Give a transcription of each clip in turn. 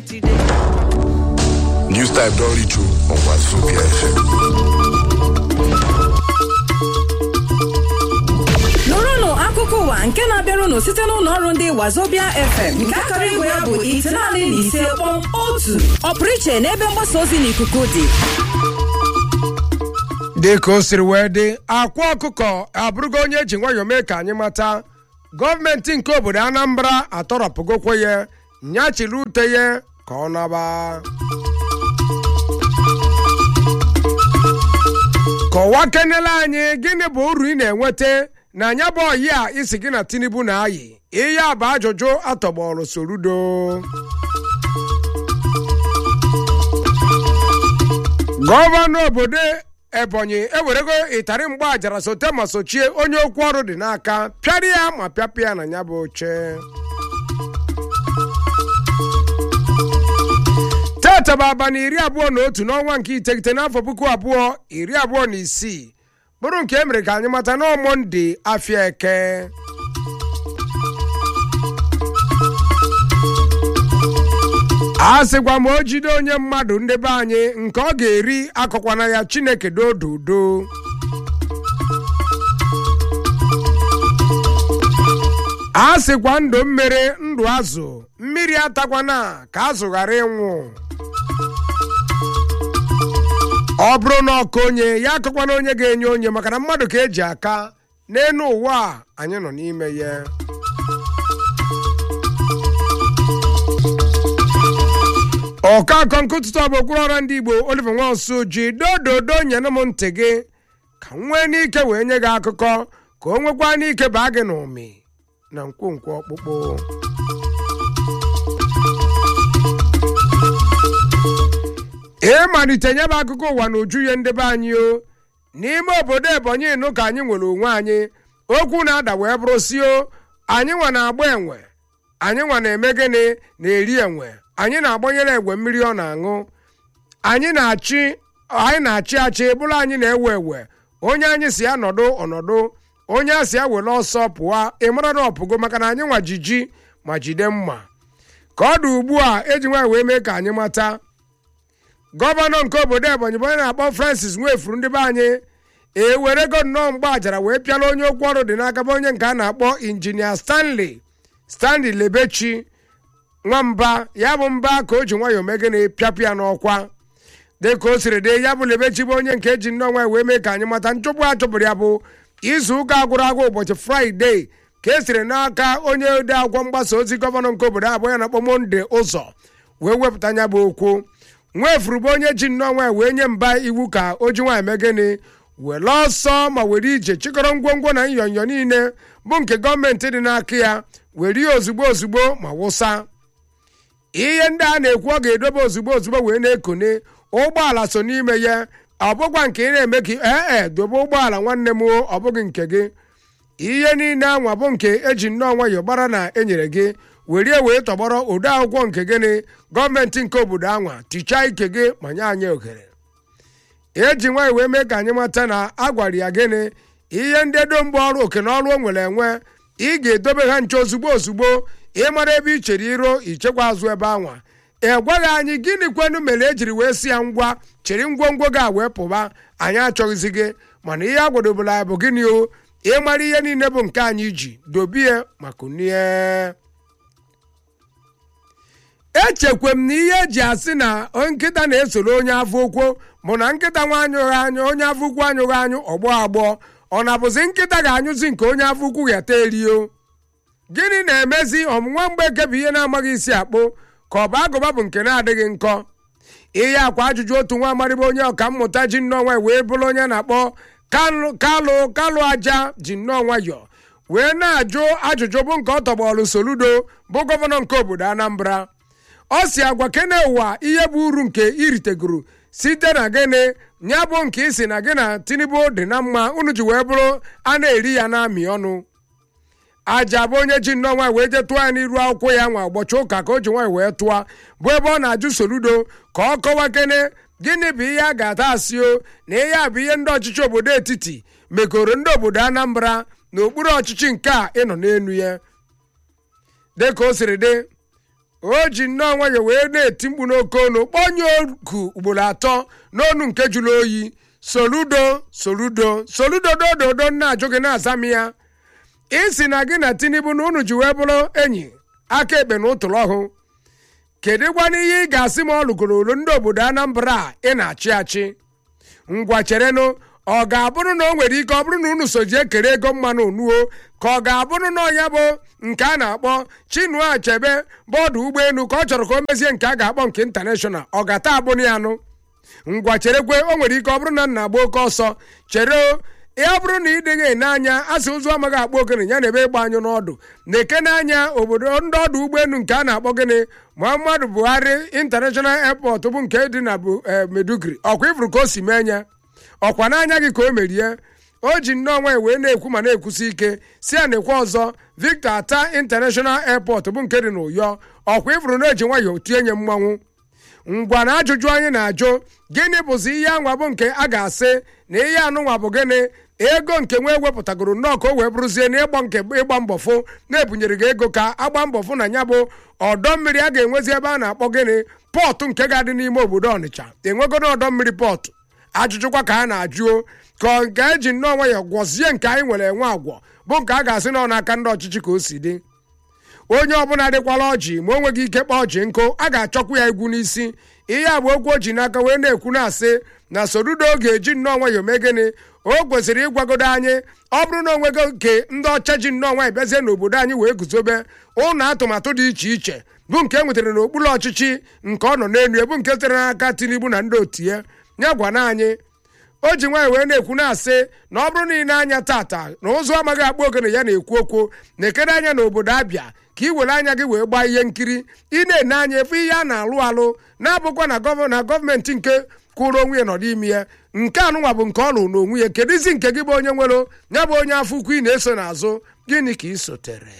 News type don reach you on Wazobia FM. nụrụnụ akụkọ ụwa nke na-abịarụnụ site n'ụlọ ọrụ ndị wazobia fm nke akara igwe ya bụ itenaanị na ise kpọm otu ọpụrụ iche n'ebe mgbasa ozi n'ikuku dị dị ka o siri wee dị akwa ọkụkọ abụrụgo onye eji nwayọọ mee ka anyị mata gọọmenti nke obodo anambra atọrọpụgokwe ya nyachiri ute ya ka ọ naba kọwaa kenele anyị gịnị bụ uru ị na-enweta na anya bụ ọyị a isi gị na tinubu na-ayị ihe a bụ ajụjụ atọgbọrọ sorudo gọvanọ obodo ebonyi ewerego ịtarị mgba ajara sote ma sochie onye okwu ọrụ dị n'aka pịara ya ma pịapịa ya na ya bụ oche tata bụ abalị iri abụọ na otu n'ọnwa nke iteghete n'afọ puku abụọ iri abụọ na isii bụrụ nke e mere ka anyị mata na monde afịa eke a sịkwa ma o jide onye mmadụ ndị be anyị nke ọ ga-eri akọkwana ya chineke dodo udo a sịkwa ndụ mmiri ndụ azụ mmiri atakwana ka azụ ghara ịnwụ ọ bụrụ na ọka onye ya akọkwana onye ga-enye onye maka na mmadụ ka eji aka n'elu ụwa a anyị nọ n'ime ya ọka akọ nkụtụtụ bụ okpuru ọra ndị igbo oliver nwansu ji dododo nyere m ntị gị ka m nwee n'ike wee nye gị akụkọ ka o nwekwa n'ike baa gị n'ụmị na nkwonkwo ọkpụkpụ ịmalite nye bụ akụkọ ụwa na uju ya ndị be anyị o n'ime obodo ebonyi nụ ka anyị nwere onwe anyị okwu na-ada wee bụrụ si o anyị nwa na-agba enwe anyị nwa na-eme gịnị na-eri enwe anyị na-agbanyere egwe mmiri ọ na-aṅụ anyị na-achị anyị na-achị achị bụrụ anyị na-ewe ewe onye anyị si ya nọdụ ọnọdụ onye a si ya were ọsọ pụọ ịmara na ọpụgo maka na anyị nwa jiji ma jide mma ka ọ dị ugbu a eji nwaanyị wee mee ka anyị mata gọvanọ nke obodo ebonyi bụ onye na-akpọ francis nwefuru ndị be anyị ewerego nnọọ mgbe ajara wee pịala onye okwu ọrụ dị n'aka bụ onye nke a na-akpọ injinia stanley stanley lebechi nwamba ya bụ mba ka o ji nwayọọ mege na pịapụ ya n'ọkwa dị ka o siri dị ya bụ lebechi bụ onye nke eji nnọọ nwa wee mee ka anyị mata nchụpụ a chụpụrụ ya bụ izu ụka agwụrụ agwụ ụbọchị fraịde ka e siri n'aka onye ode akwụkwọ mgbasa ozi gọvanọ nke obodo abụọ ya na-akpọ monde ụzọ wee wepụta ya bụ okwu nwefuru bụ onye ji nnọọ nwa wee nye mba iwu ka o ji nwaanyị megịnị were ọsọ ma were ije chịkọrọ ngwongwo na nyonyo niile bụ nke gọọmenti dị n'aka ya were ya ozugbo ozugbo ma wụsa ihe ndị a na-ekwu ọ ga-edobe ozugbo ozugbo wee na-ekone ụgbọala so n'ime ya ọ bụkwa nke ị na-eme ka ee e dobe ụgbọala nwanne m ọ bụghị nke gị ihe niile anwa bụ nke eji nnọọ nwayọọ gbara na enyere gị were wee tọgbọrọ ode akwụkwọ nke gịnị gọọmenti nke obodo anwa tichaa ike gị ma nye anyị ohere eji nwaanyị wee mee ka anyị mata na a gwara ya gịnị ihe ndị edo mgbe ọrụ oke na ọrụ o nwere enwe ị ga-edobe ha nche ozugbo ozugbo ịmara ebe i chere iro ichekwa azụ ebe anwa ị gwaghị anyị gịnị kwenu mere ejiri wee si ya ngwa chịrị ngwongwo gị a wee pụba anyị achọghịzi gị mana ihe a gwadobere anyị bụ gịnị o ịmara ihe niile bụ nke anyị ji dobie maka unie echekwe m na ihe eji asị na nkịta na-esoro onye afọ okwu bụ na nkịta nwa anyụghị anyụ onye afọ ukwu anyụghị anyụ ọgbọ agbọ ọ na-abụzi nkịta ga-anyụzi nke onye afọ ukwu gheta erio gịnị na-emezi ọmụnwa mgbe eke bụ ihe na-amaghị isi akpụ ka ọ bụ agụba bụ nke na-adịghị nkọ ihe akwa ajụjụ otu nwa amarịba onye ọka mmụta ji nnọọ nwayọ wee bụrụ onye na-akpọ kalụ kalụ aja ji nnọọ nwayọ wee na-ajụ ajụjụ bụ nke ọ tọgbọlụ soludo bụ gọvanọ nke obodo anambra ọ si agwa kene ụwa ihe bụ uru nke iritegoro site na gịnị ya bụ nke isi na gị na tinubu dị na mma unu ji wee bụrụ a na-eri ya na-amị ọnụ aja bụ onye ji nnọọ nwaanyị wee jee tụọ ya n'iru akwụkwọ ya nwa ụbọchị ụka ka o ji nwaanyị wee tụọ bụ ebe ọ na-ajụ soludo ka ọ kọwa kene gịnị bụ ihe a ga-ata asị o na ihe a bụ ihe ndị ọchịchị obodo etiti mekoro ndị obodo anambra n'okpuru ọchịchị nke a ịnọ n'elu ya dị ka o siri dị o ji nnọọ nwayọ wee na-eti mkpu n'oke onu kpọnye oku ugboro atọ n'onu nke jụrụ oyi soludo soludo soludo dododo na-ajụ gị na-aza m ya isi na gị na tinubu na unu ji wee bụrụ enyi aka ekpe na ụtụrụ ọhụ kedu gwana ihe ị ga-asị ma ọ lụgoro olu ndị obodo anambra a ị na-achị achị ngwa cherenụ ọ ga-abụrụ na o nwere ike ọ bụrụ na unu so ji ekere ego mmanụ onuo ka ọ ga-abụrụ na ọnya bụ nke a na-akpọ chinua achebe bọọdụ ụgbọelu ka ọ chọrọ ka o mezie nke a ga-akpọ nke intanashọnal ọ ga-ata abụrụ ya nụ ngwa cherekwe o nwere ike ọ bụrụ na nna agba oke ọsọ chere o ya bụrụ na ị dịghị ene anya asị ụzụ amaghị akpọ ogene ya na ebe ịgba anyụ n'ọdụ na-eke n'anya obodo ndị ọdụ ụgbọelu nke a na-akpọ gịnị muhammadu buhari international airport bụ nke dị na bụ medugri ọkwa ifuru ka o si mee nya ọkwa n'anya gị ka o merie o ji nnọọ nwa wee na-ekwu ma na-ekwusi ike si ya nekwe ọzọ victor ata international airport bụ nke dị n'ụyọ ọkwa ifuru na eji nwayọọ tie nye mmanwụ ngwa na ajụjụ anyị na-ajụ gịnị bụzi ihe anwa bụ nke a ga-asị na ihe anụnwa bụ gịnị ego nke nwa ewepụtagoro nnọọ ka o wee bụrụzie na ịgba nke ịgba mbọ fụ na-ebunyere gị ego ka agba mbọ fụ na ya bụ ọdọ mmiri a ga-enwezi ebe a na-akpọ gịnị pọtụ nke ga-adị n'ime obodo ọnịcha enwegodo ọdọ mmiri pọtụ ajụjụkwa ka a na-ajụo ka nke eji nnọọ nwayọ gwọzie nke anyị nwere enwe agwọ bụ nke a ga-asị nọ n'aka ndị ọchịchị ka o si dị onye ọbụla dịkwala ọjị ma o nweghị ike kpọọ ọjị nkụ a ga-achọkwu ya egwu n'isi ihe a bụ okwu o ji n'aka wee na-ekwu na-asị na sorudo ga-eji nnọọ nwayọ mee gịnị o kwesịrị ịgwagodo anyị ọ bụrụ na onwego nke ndị ọcha ji nnọọ nwanyị bịazie n'obodo anyị wee guzobe ụlọ atụmatụ dị iche iche bụ nke e nwetara n'okpuru ọchịchị nke ọ nọ n'elu ebu nke sitere n'aka tinubu na ndị otu ya ya gwana anyị o ji nwaanyị wee na-ekwu na-asị na ọ bụrụ na ị na-anya tata na ụzụ amaghị akpọ ogene ya na-ekwu okwu na-ekere anya n'obodo abịa ka ị were anya gị wee gbaa ihe nkiri ị na-ene anya efe ihe a na-alụ alụ na-abụkwa na gọva na gọọmenti nke kwụrụ onwe ya nọ n'ime ya nke anụnwa bụ nke ọ lụ n'onwe ya kedụzi nke gị bụ onye nwere ya bụ onye afọ ukwu ị na-eso n'azụ gịnị ka ị sotere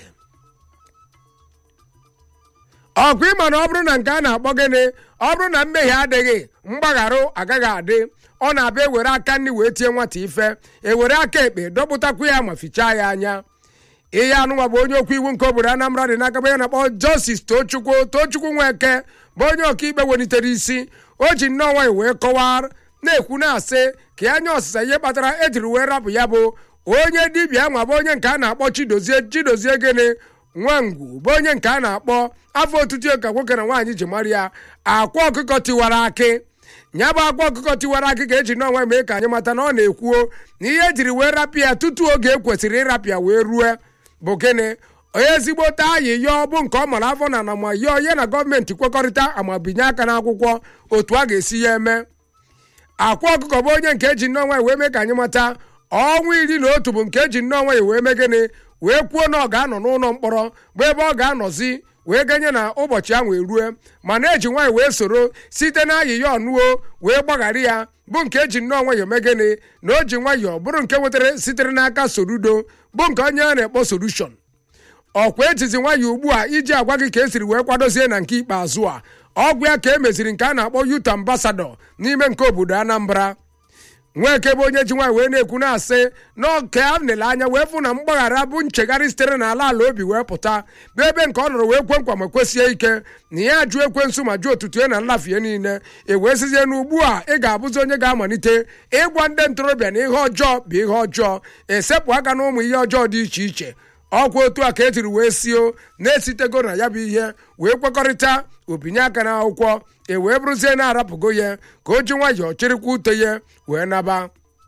ọkwa ịma na ọ bụrụ na nke a na-akpọ gịnị ọ bụrụ na mmehie adịghị mgbagharụ agaghị adị ọ na-abịa ewere aka nri wee tie nwata ife ewere aka ekpe dọpụtakwu ya ma fichaa ya anya ihe anụnwa bụ onye okwu iwu nke obodo anambra dị n'aka ya na-akpọ jọstis tochukwu tochukwu nweke bụ onye ọkaikpe welitere isi o ji nnọọ nwanyị wee kọwaa na-ekwu na-asị ka ya nye ọsịsa ihe kpatara ejiri wee rapụ ya bụ onye dibịa nwa bụ onye nke a na-akpọ chidozie chidozie gịnị nwangwu bụ onye nke a na-akpọ afọ otutu ka nwoke na nwaanyị ji mara ya akwa ọkụkọ tiwara akị nya bụ akwa ọkụkọ tiwara akị ka eji n'ọnwa mee ka anyị mata na ọ na-ekwuo na ihe ejiri wee rapịa ya tutu oge ekwesịrị ịrapịa wee rue bụ gịnị onye ezigbo taa ayịyọ bụ nke ọ mara afọ na anamayọ ya na gọọmenti kwekọrịta amabinye aka n'akwụkwọ otu a ga-esi ya eme akwa ọkụkọ bụ onye nke eji nnọọ nwanyị wee mee ka anyị mata ọnwa iri na otu bụ nke eji nnọọ nwanyị wee mee gịnị wee kwuo na ọ ga-anọ n'ụlọ mkpọrọ bụ ebe ọ ga-anọzi wee ganye na ụbọchị ahụ erue mana eji nwaanyị wee soro site na ayịya ọnụo wee gbaghara ya bụ nke eji nnọọ nwayọ megene na o ji nwayọọ bụrụ nke nwetara sitere n'aka sorudo bụ nke onye a na-ekpọ solushon ọkwa ejizi nwayọ ugbu a iji agwa gị ka esiri wee kwadozie na nke ikpeazụ a ọgwụ ya ka e meziri nke a na-akpọ yut ambasadọ n'ime nke obodo anambra nweke bụ onye ji nwaanyị wee na-ekwu na-asị na ọka a nele anya wee fụ na mgbaghara bụ nchegharị sitere n'ala ala obi wee pụta bụ ebe nke ọ nọrọ wee kwe nkwa ma kwesie ike na ya jụ ekwensu ma jụ otutu ya na nlafie niile e wee sizie n'ugbu a ị ga-abụzi onye ga-amalite ịgwa ndị ntorobịa na ihe ọjọọ bụ ihe ọjọọ esepụ aka na ụmụ ihe ọjọọ dị iche iche ọkwa otu a ka etiri wee sio na-esitego na ya bụ ihe wee kwekọrịta obinye aka n'akwụkwọ e wee bụrụzie na-arapụgo ya ka o ji nwayọọ chịrịkwa ute ya wee naba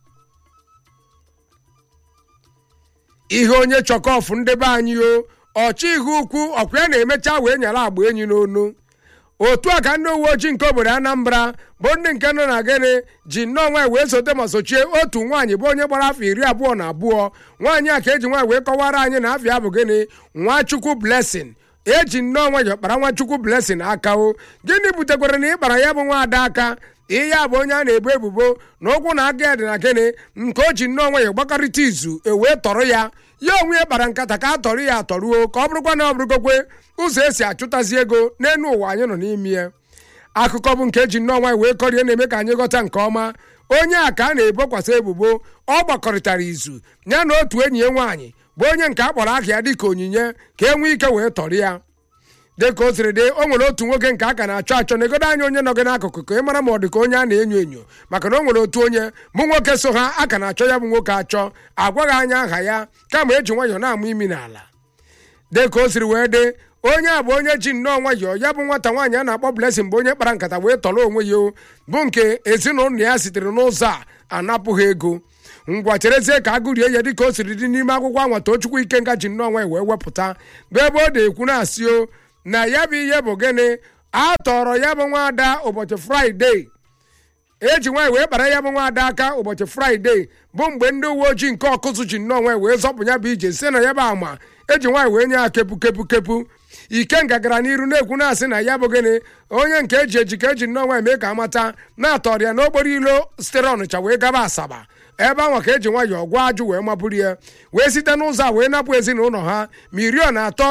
ihe onye chọkọfụ ndị be anyị o ọchị ihe ukwu ọkwa ya na-emecha wee nyara agba enyi n'onu otu a ka ndị uwe ojii nke obodo anambra bụ ndị nke nọ na gịnị ji nnọọ nwaanyị wee sote ma sochie otu nwaanyị bụ onye gbara afọ iri abụọ na abụọ nwaanyị a ka eji nwaanyị wee kọwara anyị na afọ ya bụ gịnị nwachukwu blessing eji nnọọ nwayọ kpara nwachukwu blessing aka o gịnị butekwara na ịkpara ya bụ nwaada aka ihe a bụ onye a na-ebu ebubo na ụkwụ na aka ya dị na gịnị nke o ji nnọọ nwayọ gbakọrịta izu ewee tọrọ ya ya onwe ya kpara nkata ka a tọrọ ya atọruo ka ọ bụrụkwa na ọ bụrụgokwe ụzọ esi achụtazi ego n'elu ụwa anyị nọ n'ime ya akụkọ bụ nke eji nnọọ nwanyị wee kọrie na-eme ka anyị ghọta nke ọma onye a ka a na-ebokwasị ebubo ọ gbakọrịtara izu ya na otu enyi ya nwaanyị bụ onye nke a kpọrọ aha ya dịka onyinye ka e nwee ike wee tọrọ ya dịka o siri dị o nwere otu nwoke nke a ka na-achọ achọ na egodo anya onye nọ gị n'akụkụ ka ị mara ma ọ dị ka onye a na-enyo enyo maka na o nwere otu onye mụ nwoke so ha a ka na-achọ ya bụ nwoke achọ agwaghị anya aha ya kama eji nwayọọ na-amụ imi n'ala dịka o siri wee dị onye a bụ onye ji nnọọ nwayọọ ya bụ nwata nwaanyị a na-akpọ Blessing bụ onye kpara nkata wee tọrọ onwe ya o bụ nke ezinụlọ ya sitere n'ụzọ a anapụghị ego ngwa cherezie ka agụrie ya dịka o siri dị n'ime akwụkwọ anwa Tochukwu Ikenga ji nnọọ nwanyị wee wepụta bụ ebe ọ na-ekwu na-asị o na ya bụ ihe bụ gịnị a tọrọ ya bụ nwaada ụbọchị fraịde eji nwaanyị wee kpara ya bụ nwaada aka ụbọchị fraịde bụ mgbe ndị uwe ojii nke ọkụzụ ji nnọọ nwanyị wee zọpụ ya bụ ije si na ya bụ ama eji nwaanyị wee nye ya kepu kepu kepu ikenga gara n'iru na-ekwu na-asị na ya bụ gịnị onye nke eji eji ka eji nnọọ nwanyị mee ka amata na-atọrọ ya n'okporo ilo sitere ọnịcha wee gaba asaba ebe anwa ka eji nwayọọ gwa ajụ wee maburu ya wee site n'ụzọ a wee napụ ezinụlọ ha ma iri ọ na atọ